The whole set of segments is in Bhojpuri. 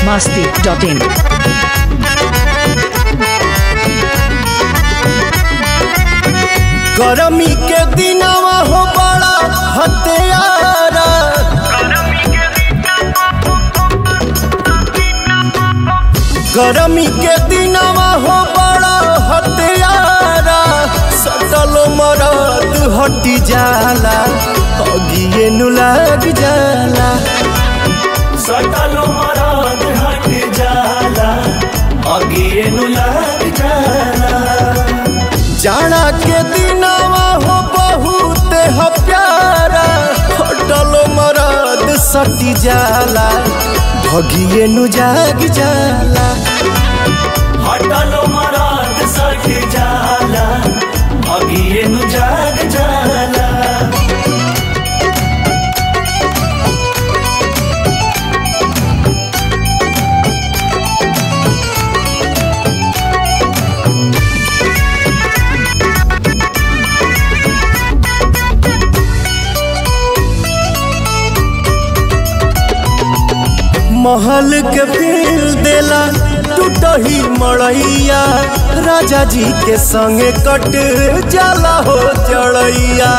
masti.in. गरमी के दिनवा हो बड़ा हत्यारा गरमी के दिनवा हो बड़ा हत्यारा सटल मरद हटी जाला अगिए नु लग जाला सटल मरद हट जाला अगिए नु लग जाला जाना के दिनवा हो बहुत ह प्यारा हटल मरद सटी जाला भगिए नु जाग जाला हटल मरद सट जाला अगिए नु जाग जाला महल के फील देला टूटही मड़ैया राजा जी के संगे कट जाला हो चढ़ैया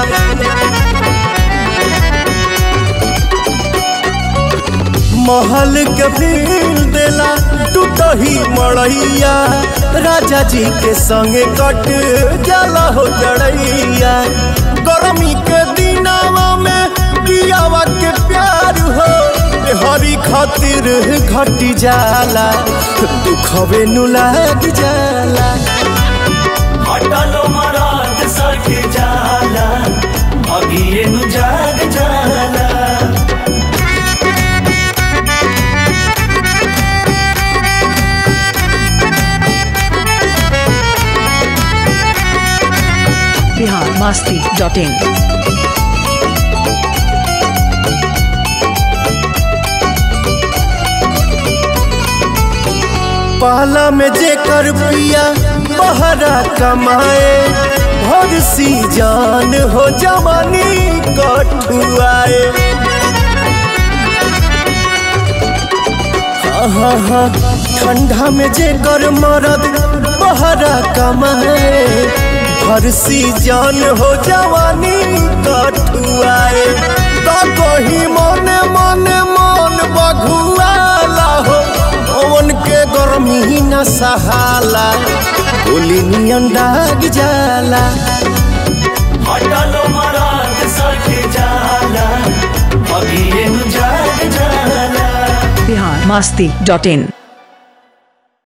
महल के फील देला टूटही मड़ैया राजा जी के संगे कट जाला हो चढ़ैया गर्मी के दिनावा में कियावा के प्यार हो हरी खातिर घटी जाला दुखवे नु लग जाला हटल मरद सट जाला अगिए नु जाग जाला Bihar masti.in. पहला में जे कर पिया बहरा कमाए भर सी जान हो जवानी कठुआए हाँ हाँ हाँ ठंडा में जे कर मरद बहरा कमाए भर सी जान हो जवानी कठुआए तो कही मने मने मन बघुआला हो पवन के गर्मी न सहाला गोली नियन दाग जाला हटल मरद सट जाला अगिए नु जाग जाला Bihar masti.in.